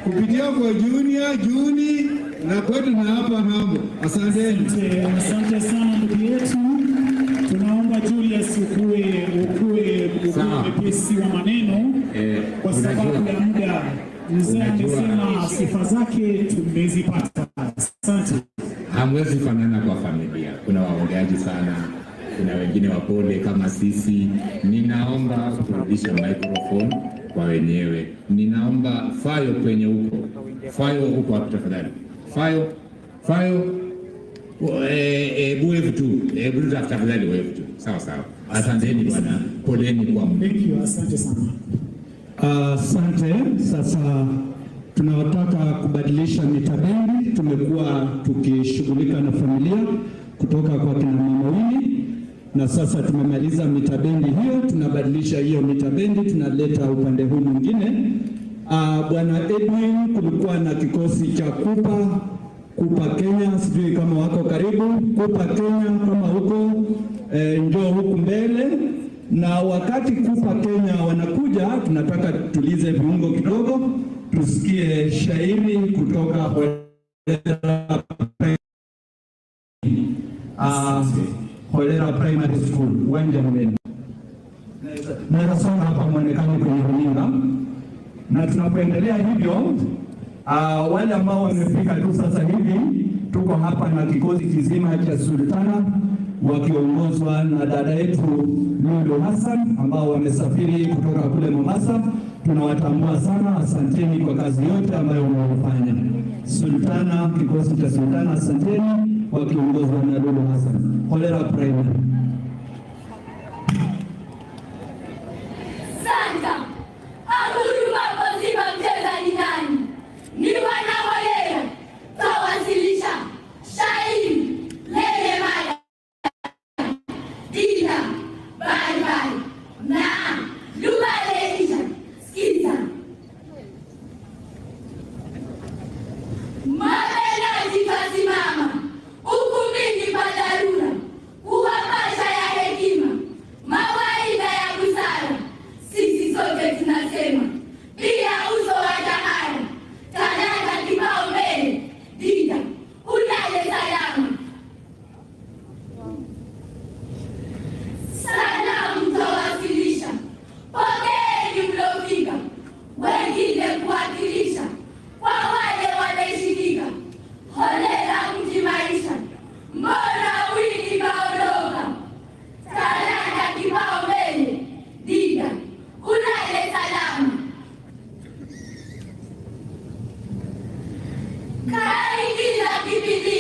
kupitia kwa junior juni na kwetu na hapa hambo. Asanteni. Asante, asante sana ndugu yetu. Tunaomba Julius ukue ukue Sawa. ukue mwepesi wa maneno Eh, kwa sababu unajua- ya muda. Mzee unajua- amesema sifa zake tumezipata. Asante. hamwezi fanana kwa familia. Kuna waongeaji sana, kuna wengine wapole kama sisi. Ninaomba kurudisha microphone kwa wenyewe. Ninaomba Fayo kwenye huko, Fayo huko hapo tafadhali, Fayo, Fayo Hebu wevu tu, hebu tu tafadhali wevu tu. Sawa sawa, asanteni bwana, poleni kwa muda. Thank you, asante sana. Asante. Sasa tunataka kubadilisha mitabendi. Tumekuwa tukishughulika na familia kutoka kwa kina mama wili, na sasa tumemaliza mitabendi hiyo, tunabadilisha hiyo mitabendi, tunaleta upande huu mwingine. Ah, Bwana Edwin, kulikuwa na kikosi cha Kupa Kupa Kenya, sijui kama wako karibu. Kupa Kenya kama huko e, njoo huku mbele. Na wakati Kupa Kenya wanakuja, tunataka tulize viungo kidogo, tusikie shairi kutoka Holela uh, Holela Primary School, uwanja mbele. Naweza soma hapa mwonekano kwenye runinga na tunapoendelea hivyo, uh, wale ambao wamefika tu sasa hivi, tuko hapa na kikosi kizima cha Sultana wakiongozwa na dada yetu Lulu Hassan ambao wamesafiri kutoka kule Mombasa. Tunawatambua sana, asanteni kwa kazi yote ambayo mnaofanya. Sultana, kikosi cha Sultana, asanteni, wakiongozwa na Lulu Hassan. Holela Primary. Santa ahuruma poziba mchezaji nani? Ni wanaholela tawasilisha shairi lenye mada dina baribari na lugha leisha. Sikiza mabenaji kasimama ukumbini pa dharura kuwapasha ya hekima mawaidha ya busara sisi sote tunasema bila uso wa tahara talanta kibao mbele dida ulale salama salamu tawasilisha pokeeni mlofika wengine kuwakilisha kwa wale wanaishikika holela mji maisha mbona wiki kaondoka talanta kibao mbele dida ulale salama kaingiza kipindi